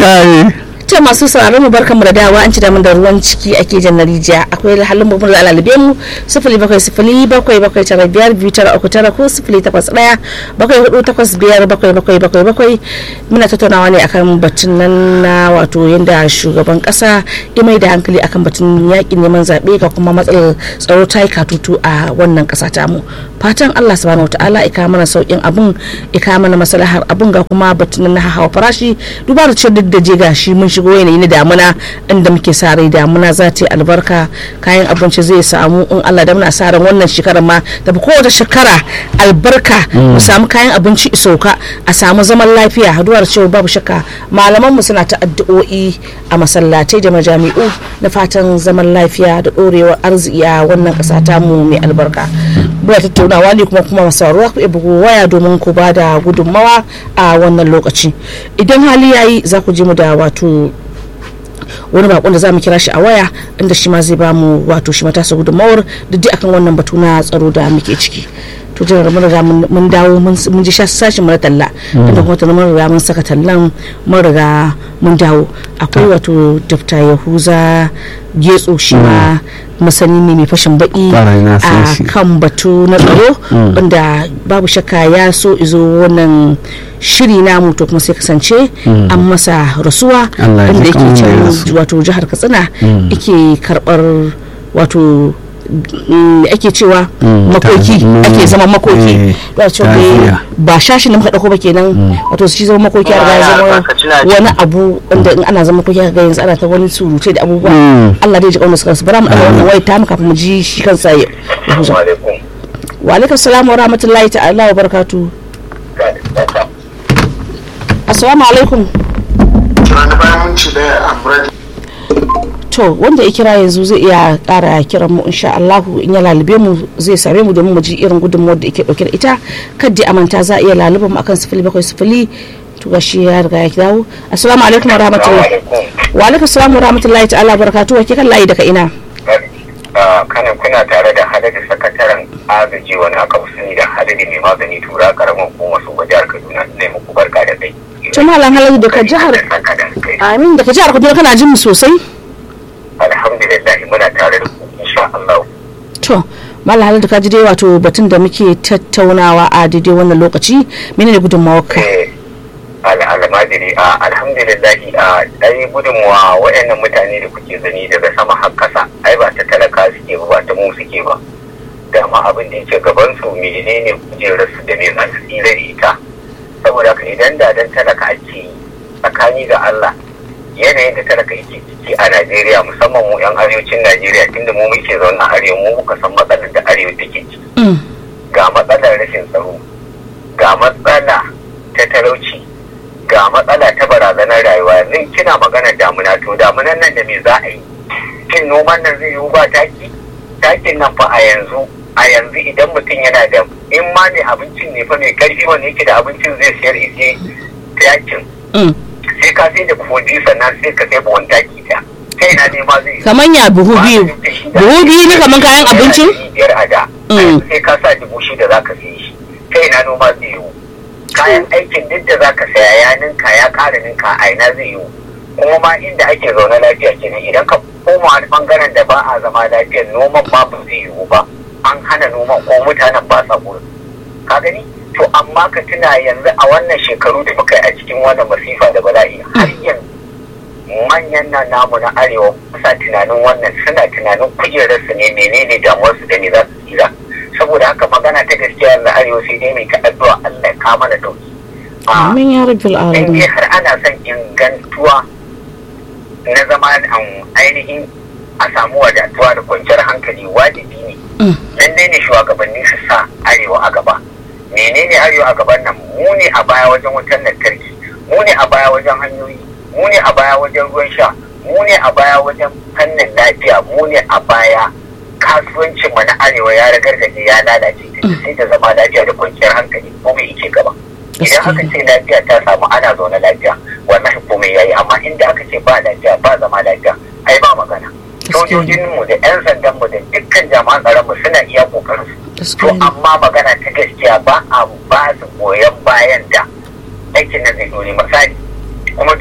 kai to masu sauraron mu barkan mu da dawa an ci da mun da ruwan ciki ake jan na rijiya akwai halin mu da alalibe mu sifili bakwai sifili bakwai bakwai tara biyar biyu tara uku tara ko sifili takwas ɗaya bakwai hudu takwas biyar bakwai bakwai bakwai bakwai muna tattaunawa ne akan batun nan na wato yadda shugaban kasa ya mai da hankali akan batun yakin neman zaɓe ga kuma matsalar tsaro ta yi katutu a wannan ƙasa tamu fatan allah subhanahu wataala ya kawo mana sauƙin abun ya kawo mana maslahar abun ga kuma batun na hawa farashi duba da cewa duk da je gashi mun shigo yanayi na damuna inda muke sa rai damuna za ta yi albarka kayan abinci zai samu in Allah da muna sa ran wannan shekarar ma tafi kowace shekara albarka mu samu kayan abinci isauka a samu zaman lafiya haduwar cewa babu shakka malaman mu suna ta addu'o'i a masallatai da majami'u na fatan zaman lafiya da dorewar arziki a wannan kasa ta mu mai albarka muna tattaunawa ne kuma kuma masaruwa ku bugu waya domin ku ba da gudunmawa a wannan lokaci idan hali yayi za ku je mu da wato wani bakon da za mu kira shi a waya inda shi ma zai ba mu wato shi matasa gudunmawar duk akan wannan batu na tsaro da muke ciki to jiran mun riga mun dawo mun ji sashin mara talla inda kuma ta mun riga mun saka tallan mun riga mun dawo akwai wato dafta yahuza getso shi ma masani ne mai fashin baki a kan batu na tsaro wanda babu shakka ya so izo wannan shiri namu to kuma sai kasance an masa rasuwa wanda yake can wato jihar katsina yake karbar wato ake cewa makoki ake zama makoki ba shashi na muka dauko ba kenan wato shi zama makoki a riga zama wani abu wanda in ana zama makoki ga yanzu ana ta wani surutai da abubuwa Allah dai ji kauna su kansu bara mu daga wannan wai ta mu kafin mu ji shi kansa ya huza wa alaikum salam wa rahmatullahi ta'ala wa barakatuh assalamu alaikum to wanda ya kira yanzu zai iya kara kiran mu insha Allah in ya lalube mu zai same mu domin mu ji irin gudunmuwar da yake dauke da ita kadda amanta za a iya laluba mu akan sifili bakwai sifili to gashi ya riga ya dawo assalamu alaikum wa rahmatullahi wa alaikum assalam wa rahmatullahi ta'ala barakatuhu wa kan layi daga ina kana kuna tare da hadari sakataren agaji wani aka sani da hadari mai magani tura karamin hukumar su ga jihar kaduna ne muku barka da kai to malam haladu daga jihar amin daga jihar kaduna kana jin mu sosai alhamdulillah muna tare da ku insha Allah to malam haladu ka ji dai wato batun da muke tattaunawa a daidai wannan lokaci menene gudunmawar ka almajiri a alhamdulillah a dai gudunmuwa waɗannan mutane da kuke zani daga sama har kasa ai ba ta talaka suke ba ta mu suke ba dama abin da yake gaban su menene kujerar su da me za su tsira da ita saboda haka idan da dan talaka ake yi tsakani ga Allah yanayin da talaka yake ciki a Najeriya musamman mu yan arewacin Najeriya tunda mu muke zaune a arewa mu muka san matsalar da arewa take ciki ga matsalar rashin tsaro ga matsala ta talauci ga matsala ta barazanar rayuwa yanzu kina magana damuna to damunan nan da me za a yi shin noman nan zai yiwu ba taki takin nan fa a yanzu a yanzu idan mutum yana da in ma mai abincin ne fa mai karfi wanda yake da abincin zai siyar ije takin sai ka sai da kogi sannan sai ka sai buhun taki ta ta ina ne ma zai kaman ya buhu biyu buhu biyu ne kaman kayan abincin biyar a da sai ka sa dubu shida za ka sai shi ta ina noma zai yiwu kayan aikin duk da zaka saya ya ninka ya ƙara ninka a ina zai yiwu kuma ma inda ake zaune lafiya kenan idan ka koma wani bangaren da ba a zama lafiyar noman ma ba zai yiwu ba an hana noman ko mutanen ba sa gurin ka gani to amma ka tuna yanzu a wannan shekaru da muka yi a cikin wannan masifa da bala'i har yanzu manyan nan namu na arewa kusa tunanin wannan suna tunanin kujerarsu ne menene damuwarsu da ne za su tsira saboda haka magana ta gaskiya na arewa sai dai mai ta addu'a Allah ya kama da dauki. Amin ya rabbil alamin. In har ana son ingantuwa na zama ainihin a samu wadatuwa da kwanciyar hankali wajibi ne. Lallai ne shugabanni su sa arewa a gaba. Menene arewa a gaban nan mu ne a baya wajen wutar lantarki, mu ne a baya wajen hanyoyi, mu ne a baya wajen ruwan sha, mu ne a baya wajen fannin lafiya, mu ne a baya kasuwancin mu na arewa ya ragargaje ya lalace sai ta zama lafiya da kwanciyar hankali komai yake gaba idan aka ce lafiya ta samu ana zaune lafiya wallahi komai yayi amma inda aka ce ba lafiya ba zama lafiya ai ba magana sojojin mu da yan sandan mu da dukkan jami'an tsaron mu suna iya kokarin su to amma magana ta gaskiya ba a ba su goyon bayan da aikin nan zai dore misali kuma duk wani abu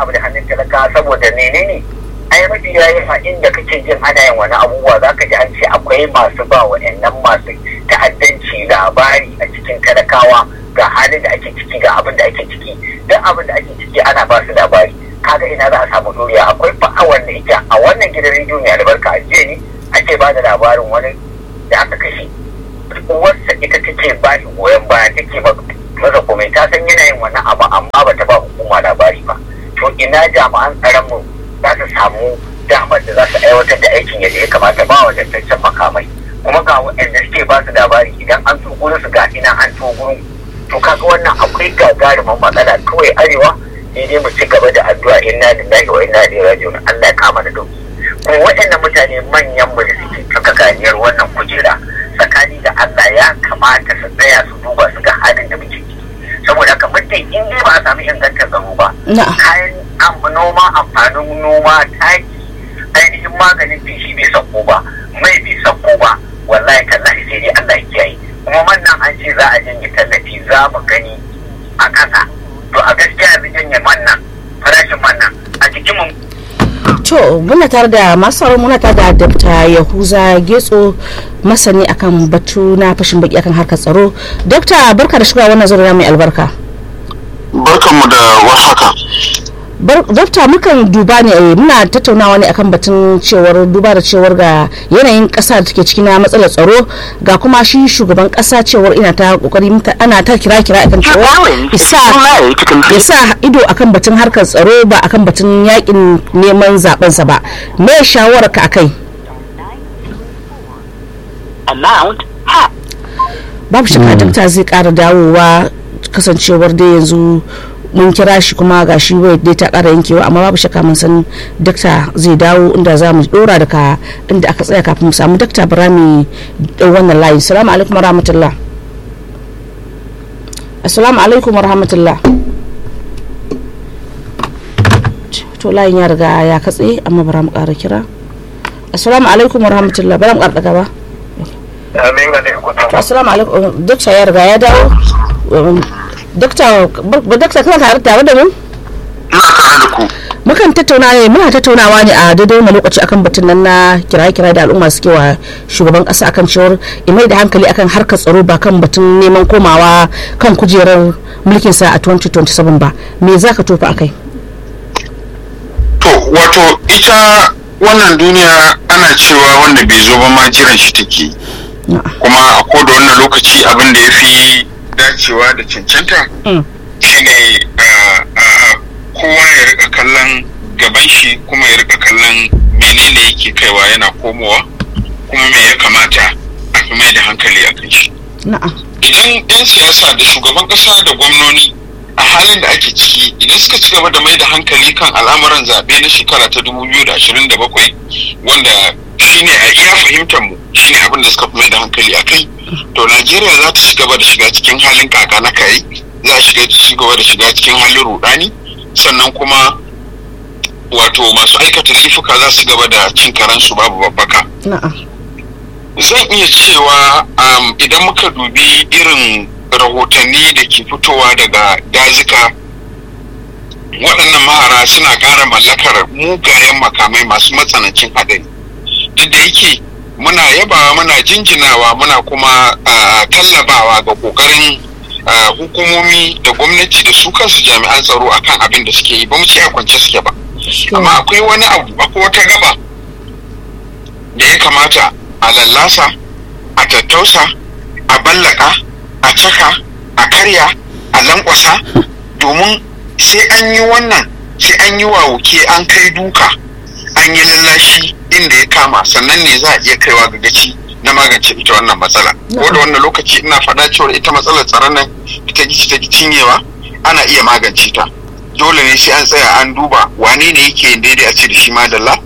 abu da hannun talaka saboda menene ai mafi yayi a inda kake jin ana yin wani abubuwa za ka ji an ce akwai masu ba wa'annan masu ta'addanci labari a cikin talakawa ga halin da ake ciki ga abin da ake ciki duk abin da ake ciki ana ba su labari kaga ina za a samu doriya akwai fa'a wanda ita a wannan gidan rediyo mai albarka a jiya ne ake ba da labarin wani da aka kashe uwarsa ita take ba shi goyon baya take masa komai ta san yana yin wannan abu amma ba ta ba hukuma labari ba to ina jami'an tsaron mu za su samu damar da za su aiwatar da aikin yadda ya kamata ba wa dantaccen makamai kuma ga waɗanda suke ba su labari idan an to gurin su ga ina an to gurin to kaga wannan akwai gagarumin matsala kawai arewa sai dai mu ci gaba da addu'a inna lillahi wa inna ilaihi raji'un Allah ya kama da dauki kuma waɗannan mutane manyan mu da suke cika ganiyar wannan kujera tsakani da Allah ya kamata su tsaya su duba su ga halin da muke ciki saboda haka muddin in dai ba a samu ingantar tsaro ba kayan noma amfanin noma taki ainihin maganin feshi bai sauko ba mai bai sauko ba wallahi tallahi sai dai Allah ya kiyaye kuma wannan an ce za a janye tallafi za mu gani a ƙasa to a gaskiya yanzu janye wannan farashin wannan a cikin mu to muna tare da masu muna tare da Dr. Yahuza Getso masani akan batu na fashin baki akan harkar tsaro Dr. barka da shiga wannan zuriya mai albarka barkanmu da warhaka Dokta mukan duba ne muna tattaunawa ne akan batun cewar duba da cewar ga yanayin kasa da take ciki na matsalar tsaro ga kuma shi shugaban kasa cewar ina ta kokari ana ta kira kira akan cewa isa isa ido akan batun harkar tsaro ba akan batun yakin neman zaben sa ba me shawarar ka akai babu shakka dakta zai kara dawowa kasancewar dai yanzu mun kira shi kuma ga shi wai dai ta kara yankewa amma babu shakka mun san dakta zai dawo inda za mu dora daga inda aka tsaya kafin mu samu dakta birami wannan layin assalamu alaikum wa rahmatullah assalamu alaikum wa rahmatullah to layin ya riga ya katse amma bara mu kara kira assalamu alaikum wa rahmatullah bara mu kara daga ba assalamu alaikum dakta ya riga ya dawo Dokta, Dokta kana tare tare da mu? Ina tare da ku. Mukan tattauna ne, muna tattaunawa ne a daidai wani lokaci akan batun nan na kiraye-kiraye da al'umma suke wa shugaban kasa akan cewar imai da hankali akan harkar tsaro ba kan batun neman komawa kan kujerar mulkin sa a 2027 ba. Me za ka tofa akai? To, wato ita wannan duniya ana cewa wanda bai zo ba ma jiran shi take. Kuma a koda wannan lokaci abin da ya fi dacewa da cancanta shine kowa ya rika kallon gaban shi kuma ya rika kallon menene yake kaiwa yana komowa kuma me ya kamata a fi mai da hankali a kan shi idan 'yan siyasa da shugaban kasa da gwamnoni a halin da ake ciki idan suka ci gaba da mai da hankali kan al'amuran zaɓe na shekara ta 2027 wanda shine a iya fahimtar mu shine abin da suka fi mai da hankali a kai to najeriya za ta ci gaba da shiga cikin halin kaka na kai za a shiga ci gaba da shiga cikin halin rudani sannan kuma wato masu aikata laifuka za su gaba da cin karansu babu babbaka zan iya cewa idan muka dubi irin rahotanni da ke fitowa daga dazuka waɗannan mahara suna ƙara mallakar mugayen makamai masu matsanancin haɗari duk da yake muna yabawa muna jinjinawa muna kuma tallabawa ga ƙoƙarin hukumomi da gwamnati da su kansu jami'an tsaro akan abin da suke yi ba mu ce a kwance suke ba amma akwai wani abu akwai wata gaba da ya kamata a lallasa a tattausa a ballaka a caka a karya a lankwasa domin sai an yi wannan sai an yi wawuke an kai duka an yi lallashi inda ya kama sannan ne za a iya kaiwa ga gaci na magance ita wannan matsala ko da wannan lokaci ina faɗa cewa ita matsalar tsaron nan ita gici ta cinyewa ana iya magance ta dole ne sai an tsaya an duba wane ne yake yin daidai a ce da shi madalla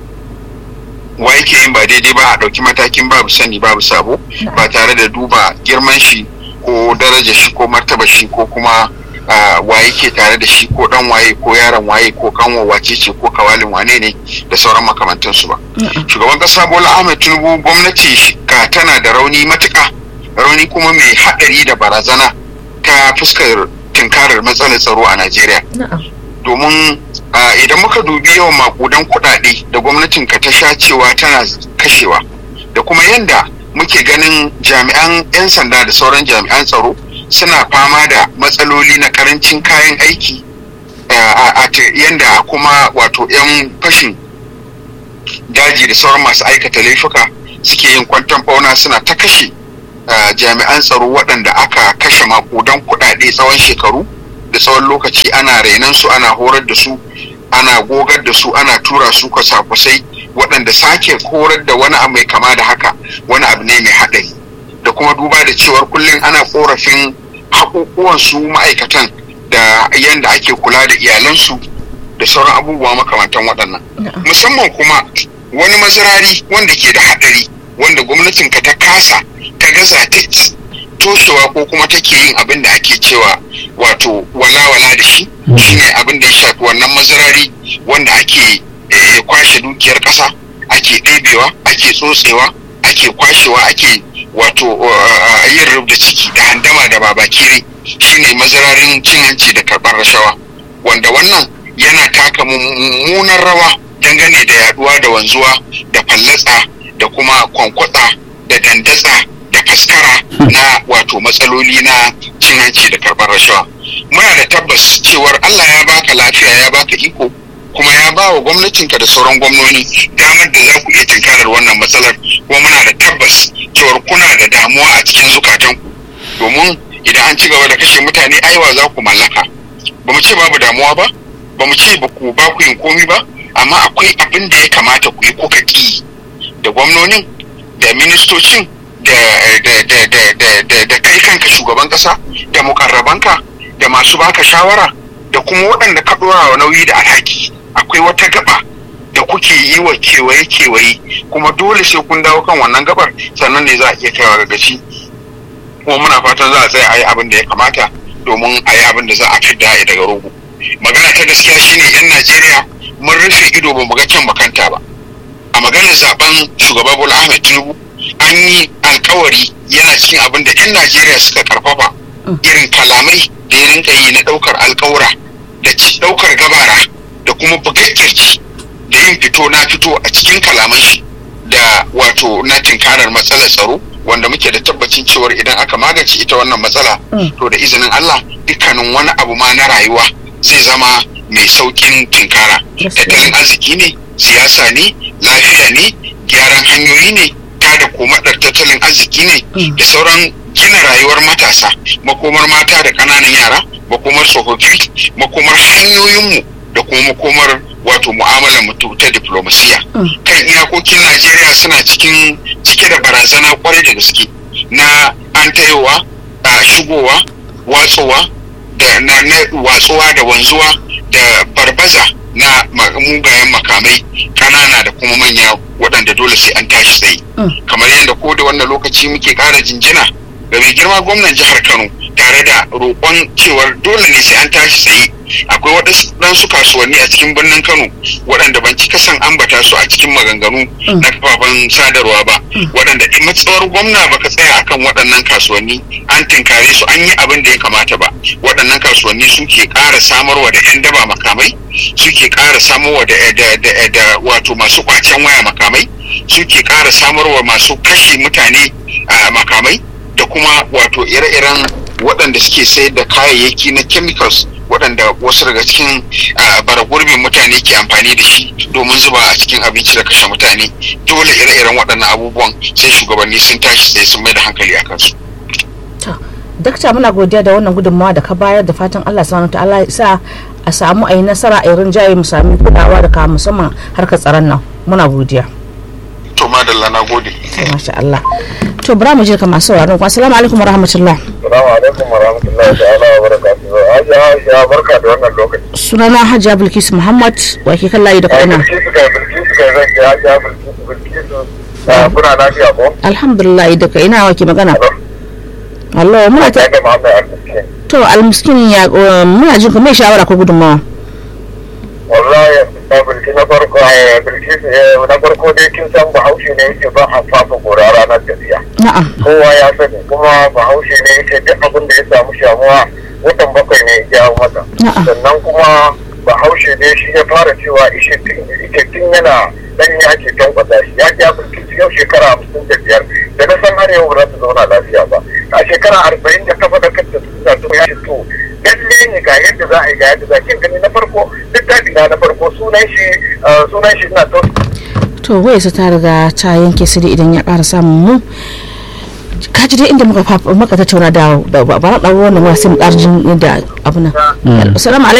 wa yake yin ba daidai ba a ɗauki matakin babu sani babu sabo ba tare da duba girman shi ko daraja shi ko martaba shi ko kuma wa yake tare da shi ko dan waye ko yaron waye ko kanwa wace ce ko kawalin wane ne da sauran makamantansu ba shugaban kasa bola ahmed tinubu gwamnati ka tana da rauni matuka rauni kuma mai haɗari da barazana ta fuskar tunkarar matsalar tsaro a najeriya domin idan muka dubi yawan makudan kuɗaɗe da gwamnatin ka ta sha cewa tana kashewa da kuma yanda muke ganin jami'an 'yan sanda da sauran jami'an tsaro suna fama da matsaloli na karancin kayan aiki a yanda kuma wato 'yan fashin daji da sauran masu aikata laifuka suke yin kwanton fauna suna ta kashe jami'an tsaro waɗanda aka kashe makudan kuɗaɗe tsawon shekaru da tsawon lokaci ana renon su ana horar da su ana gogar da su ana tura su kwasa-kwasai waɗanda sake horar da wani abu mai kama da haka wani abu ne mai haɗari da kuma duba da cewar kullum ana korafin haƙuƙuwan su ma'aikatan da yadda ake kula da iyalansu da sauran abubuwa makamantan waɗannan musamman kuma wani mazirari wanda ke da haɗari wanda gwamnatin ka ta kasa ta gaza ta toshewa ko kuma take yin abin da ake cewa wato walawala da shi shine abin da ya shafi wannan mazirari wanda ake kwashe dukiyar ƙasa ake ɗebewa ake tsotsewa ake kwashewa ake wato yin rubda ciki da handama da babakere shine mazirarin cin hanci da karɓar rashawa wanda wannan yana taka mummunan rawa dangane da yaduwa da wanzuwa da fallatsa da kuma kwankwatsa da dandatsa da faskara na wato matsaloli na cin hanci da karɓar rashawa muna da tabbas cewar allah ya baka lafiya ya baka iko kuma ya ba wa gwamnatinka da sauran gwamnoni damar da za ku iya tinkarar wannan matsalar kuma muna da tabbas cewar kuna da damuwa a cikin zukatanku domin idan an ci gaba da kashe mutane aiwa za ku mallaka ba mu ce babu damuwa ba ba mu ce ba ku ba ku yin komi ba amma akwai abin da ya kamata ku yi kuka ki da gwamnonin da ministocin da da kai kanka shugaban kasa da mukarrabanka da masu baka shawara da kuma waɗanda ka ɗora wa nauyi da alhaki akwai wata gaba da kuke yi wa kewaye-kewaye kuma dole sai kun dawo kan wannan gabar sannan ne za a iya kaiwa ga gaci kuma muna fatan za a tsaya a yi abin da ya kamata domin a yi abin da za a fidda ya daga rogo magana ta gaskiya shine yan najeriya mun rufe ido ba mu ga can makanta ba a maganar zaben shugaba bola ahmed tinubu an yi alkawari yana cikin abin da yan najeriya suka karfafa irin kalamai da ya rinka yi na daukar alkawura da daukar gabara da kuma bugaggirci da yin fito na fito a cikin kalaman shi da wato na tinkarar matsalar tsaro wanda muke da tabbacin cewar idan aka magance ita wannan matsala to da izinin Allah dukkanin wani abu ma na rayuwa zai zama mai saukin tinkara tattalin arziki ne siyasa ne lafiya ne gyaran hanyoyi ne tada komadar tattalin arziki ne da sauran gina rayuwar matasa makomar mata da ƙananan yara makomar tsofaffi makomar hanyoyinmu da kuma makomar wato mu'amalar mutu ta diplomasiya kan iyakokin najeriya suna cikin cike da barazana kwarai da gaske na an tayowa a shigowa watsowa da na, watsuwa da wanzuwa da barbaza na mugayen makamai kanana da kuma manya waɗanda dole sai an tashi tsaye kamar yadda ko da wannan lokaci muke ƙara jinjina ga mai girma gwamnan jihar kano tare da roƙon cewar dole ne sai an tashi tsaye akwai waɗansu kasuwanni a cikin birnin kano waɗanda ban cika son ambata su a cikin maganganu na kafafen sadarwa ba waɗanda matsawar gwamna baka tsaya akan waɗannan kasuwanni an tinkare su an yi abin da ya kamata ba waɗannan kasuwanni suke ƙara samarwa da 'yan daba makamai suke ƙara samarwa da wato masu kwacen waya makamai suke ƙara samarwa masu kashe mutane makamai da kuma wato ire-iren waɗanda suke sayar da kayayyaki na chemicals waɗanda wasu daga cikin baragurbin mutane ke amfani da shi domin zuba a cikin abinci da kashe mutane dole ire-iren waɗannan abubuwan sai shugabanni sun tashi sai sun mai da hankali a kansu. dakta muna godiya da wannan gudunmawa da ka bayar da fatan Allah subhanahu wa ta'ala sa a samu a yi nasara a yi rinjaye mu sami kulawa da ka musamman harkar tsaron nan muna godiya. to madalla na gode. masha Allah to bura mu je ka masu sauraron ku assalamu alaikum warahmatullah assalamu alaikum warahmatullahi ta'ala wa barakatuhu hajiya hajiya barka da wannan lokaci sunana hajiya bilkisu muhammad wa ke kan layi da kaina bilkisu kai bilkisu kai zan ce hajiya bilkisu bilkisu kuna lafiya ko alhamdulillah da kai ina wa ke magana Allah muna ta da Muhammad Al-Miskin to almiskin ya muna jin ku mai shawara ko gudunmawa wallahi bilkisu na farko bilkisu na farko dai kin san bahaushe ne yake ba a fafa gora ranar tafiya na'am kowa ya sani kuma bahaushe ne yake duk abin da ya samu shamuwa watan bakwai ne ya jawo masa Na'am. sannan kuma bahaushe ne shi ya fara cewa ishetin yana dan ya ke tankwasa shi ya ya fi yau shekara hamsin da biyar da na san har yau ba za su zauna lafiya ba a shekara arba'in da kafa da kanta su suna to ya to lalle ne ga yadda za a yi ga yadda za kin gani na farko littafi na na farko sunan shi sunan shi ina to to wai su ta riga ta yanke su idan ya ƙara samun mu ka ji dai inda muka muka tattauna da ba ba na ɗauro wannan wasu ƙarjin da abu nan assalamu alaikum